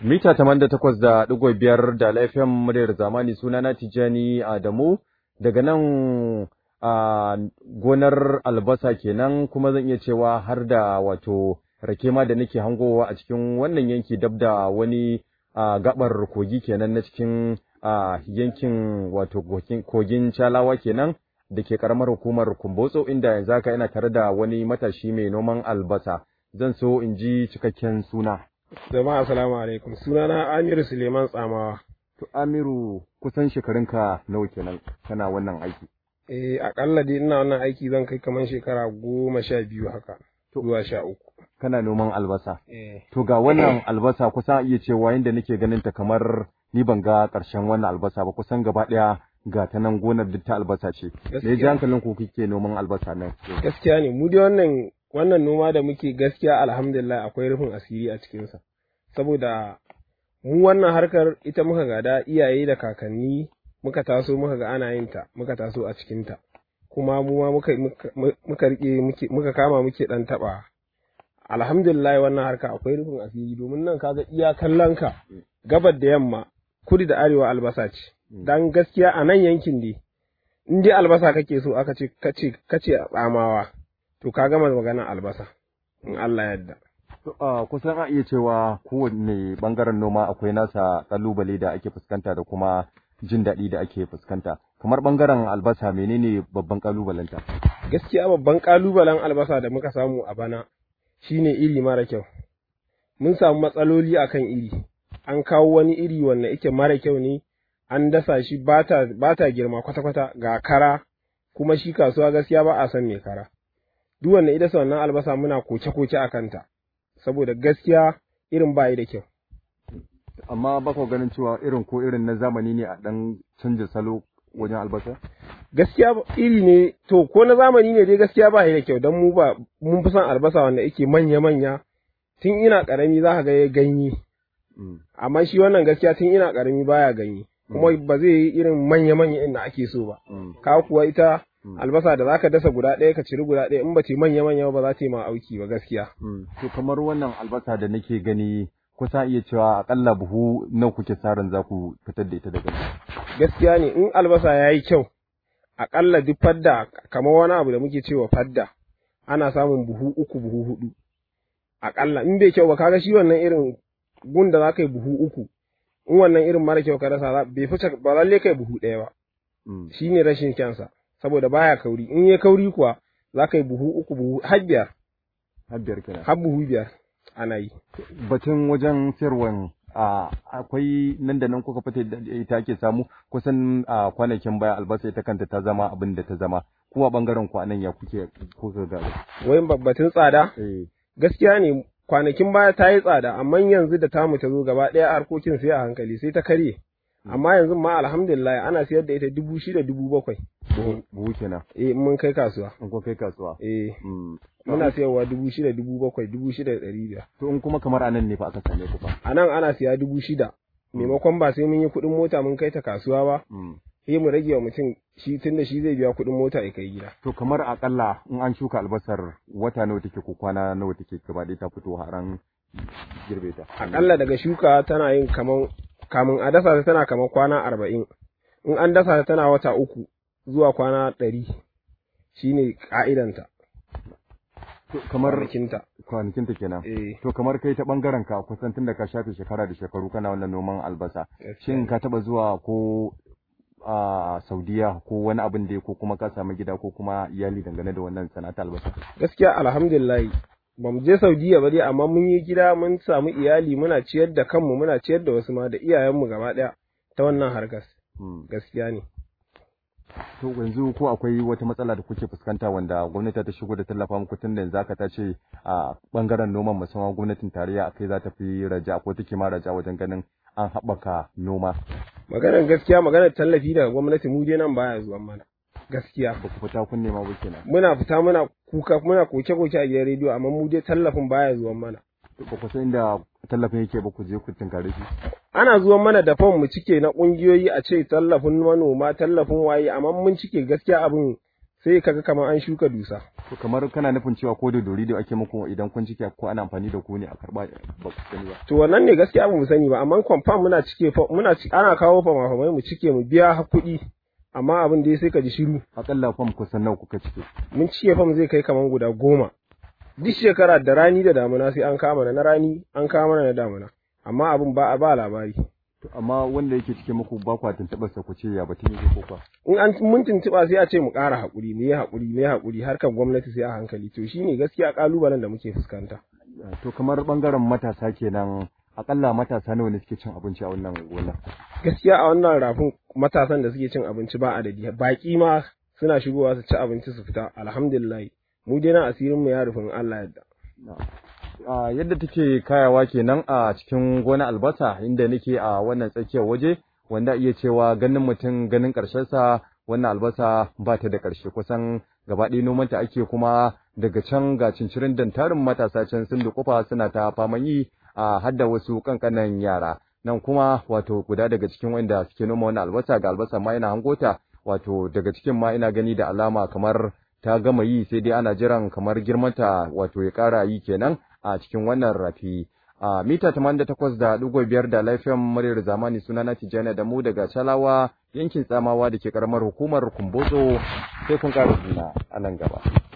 Mita da takwas da ɗigo biyar da laifin muryar zamani sunana Tijjani Adamu daga nan a gonar albasa kenan kuma zan iya cewa har da wato rake ma da nake hangowa a cikin wannan yanki dab da wani gabar kogi kenan na cikin yankin wato kogin Calawa kenan da ke karamar hukumar Kumbotso inda yanzu haka ina tare da wani matashi mai noman albasa zan so in ji cikakken suna. Jama'a assalamu alaikum. Sunana Amiru Suleiman Tsamawa. To Amiru kusan shekarunka nawa kenan kana wannan aiki? Eh akalla dai ina wannan aiki zan kai kamar shekara goma sha biyu haka zuwa sha uku. Kana noman albasa. Eh. To ga wannan albasa kusan iya cewa yadda nake ganin ta kamar ni ban ga ƙarshen wannan albasa ba kusan gaba ɗaya ga ta nan gonar duk ta albasa ce. Me ji hankalin ku kike noman albasa nan? Gaskiya ne mu dai wannan wannan noma da muke gaskiya alhamdulillah akwai rufin asiri a cikinsa. Saboda mu wannan harkar ita muka gada iyaye da kakanni muka taso muka ga ana yin ta muka taso a cikinta. Kuma mu ma muka muka rike muka kama muke dan taba. Alhamdulillah wannan harka akwai rufin asiri domin nan kaga iya kallon ka gabar da yamma kudu da arewa albasa ce. Dan gaskiya a nan yankin dai in dai albasa kake so aka ce kace kace a tsamawa to ka gama maganar albasa in Allah yadda. kusan a iya cewa kowanne bangaren noma akwai nasa kalubale da ake fuskanta da kuma jin daɗi da ake fuskanta kamar bangaren albasa menene babban kalubalenta gaskiya babban kalubalen albasa da muka samu a bana shine iri mara kyau mun samu matsaloli akan iri an kawo wani iri wanda yake mara kyau ne an dasa shi ba ta girma kwata-kwata ga kara kuma shi kasuwa gaskiya ba a san mai kara duk wanda ita wannan albasa muna koke-koke a kanta saboda gaskiya irin bayi da kyau. Amma ba ku ganin cewa irin ko irin na zamani ne a ɗan canja salo wajen albasa? Gaskiya iri ne, to ko na zamani ne dai gaskiya ba da kyau don mu ba mun fi son albasa wanda yake manya-manya tun ina ƙarami za ka ga ya ganye. Amma shi wannan gaskiya tun ina ƙarami baya ganye. Kuma ba zai yi irin manya-manya inda ake so ba. Ka kuwa ita albasa da zaka dasa guda ɗaya ka ciri guda ɗaya in ba ta manya manya ba za ta yi ma auki ba gaskiya. To kamar wannan albasa da nake gani kusa iya cewa akalla buhu nawa kuke sarin za ku fitar da ita daga Gaskiya ne in albasa ya yi kyau akalla duk fadda kamar wani abu da muke cewa fadda ana samun buhu uku buhu hudu. Akalla in bai kyau ba kaga shi wannan irin gun da za ka yi buhu uku in wannan irin mara kyau ka rasa bai fice ba lalle kai buhu ɗaya ba. Shi ne rashin kyansa. saboda baya kauri in ya kauri kuwa za ka yi buhu uku buhu har biyar har biyar kenan har buhu biyar ana yi batun wajen sayarwan akwai nan da nan kuka fita da ita ake samu kusan a kwanakin baya albasa ita kanta ta zama abin da ta zama kuma bangaren ku anan ya kuke kuka ga wai batun tsada gaskiya ne kwanakin baya ta yi tsada amma yanzu da tamu ta zo gaba ɗaya harkokin sai a hankali sai ta karye amma yanzu ma alhamdulillah ana siyar da ita dubu shida dubu bakwai. Buhu kenan. Eh mun kai kasuwa. In kun kai kasuwa. Eh. Muna siyarwa dubu shida dubu bakwai dubu shida da ɗari biyar. To in kuma kamar anan ne fa aka same ku fa. A nan ana siya dubu shida. Maimakon ba sai mun yi kuɗin mota mun kai ta kasuwa ba. Sai mu rage wa mutum shi tun da shi zai biya kuɗin mota ya kai gida. To kamar akalla in an shuka albasar wata nawa take ko kwana nawa take gaba ɗaya ta fito har an girbe ta. Akalla daga shuka tana yin kaman kamun a dasa ta tana kamar kwana arba'in in an dasa ta tana wata uku zuwa kwana ɗari shi ne ƙa'idanta. kamar kwanakinta kwanakinta kenan eh to kamar kai ta bangaren ka kusan tun da ka shafe shekara da shekaru kana wannan noman albasa shin ka taba zuwa ko a Saudiya ko wani abin da ko kuma ka samu gida ko kuma iyali dangane da wannan sana'ar albasa gaskiya alhamdulillah ba mu je Saudiya ba dai amma mun yi gida mun samu iyali muna ciyar da kanmu muna ciyar da wasu ma da iyayenmu gaba ɗaya ta wannan harkar gaskiya ne to yanzu ko akwai wata matsala da kuke fuskanta wanda gwamnati ta shigo da tallafa muku tun da yanzu aka ta ce a bangaren noman musamman gwamnatin tarayya akai za ta fi raja ko take ma raja wajen ganin an haɓaka noma maganar gaskiya maganar tallafi daga gwamnati mu dai nan baya zuwa mana gaskiya ba ku fita kun nema ba kenan muna fita muna kuka muna koke koke a gidan rediyo amma mu dai tallafin baya zuwa mana ba ku san inda tallafin yake ba ku je ku tinkare shi ana zuwa mana da fam mu cike na kungiyoyi a ce tallafin manoma tallafin waye amma mun cike gaskiya abin sai kaga kamar an shuka dusa to kamar kana nufin cewa ko da dori da ake muku idan kun cike ko ana amfani da ku ne a karba ba ku sani ba to wannan ne gaskiya ba mu sani ba amma confirm muna cike muna ana kawo fama mu cike mu biya kuɗi amma abin da sai ka ji shiru akalla fam kusan nawa kuka cike mun cike fam zai kai kaman guda goma duk shekara da rani da damuna sai an kama na rani an kama na damuna amma abin ba ba labari amma wanda yake cike muku ba kwa tuntuɓar sa ku ce ya batun yake ko kwa in an mun tuntuɓa sai a ce mu ƙara haƙuri mu yi haƙuri mu yi haƙuri harkar gwamnati sai a hankali to shine gaskiya ƙalubalen da muke fuskanta to kamar bangaren matasa kenan akalla matasa nawa ne suke cin abinci a wannan gona gaskiya a wannan rafin matasan da suke cin abinci ba adadi baƙi ma suna shigowa su ci abinci su fita alhamdulillah mu dai na asirin mu ya rufin Allah yadda Uh, yadda take kayawa kenan a cikin gona albasa inda nake a wannan tsakiyar waje wanda iya cewa ganin mutum ganin sa wannan albasa ba ta da ƙarshe kusan gaba ɗaya nomanta ake kuma daga can ga cincirin dantarin matasa can sun dukufa suna ta faman yi a hadda wasu kankanan yara nan kuma wato guda daga cikin wanda suke noma wannan albasa ga albasa ma ina hangota wato daga cikin ma ina gani da alama kamar ta gama yi sai dai ana jiran kamar girmanta wato ya ƙara yi kenan a cikin wannan rafi a mita 88.5 da lafiyan muryar zamani sunana Tijjani da mu daga Chalawa yankin Tsamawa da ke karamar hukumar Kumbotso sai kun ƙara juna a nan gaba.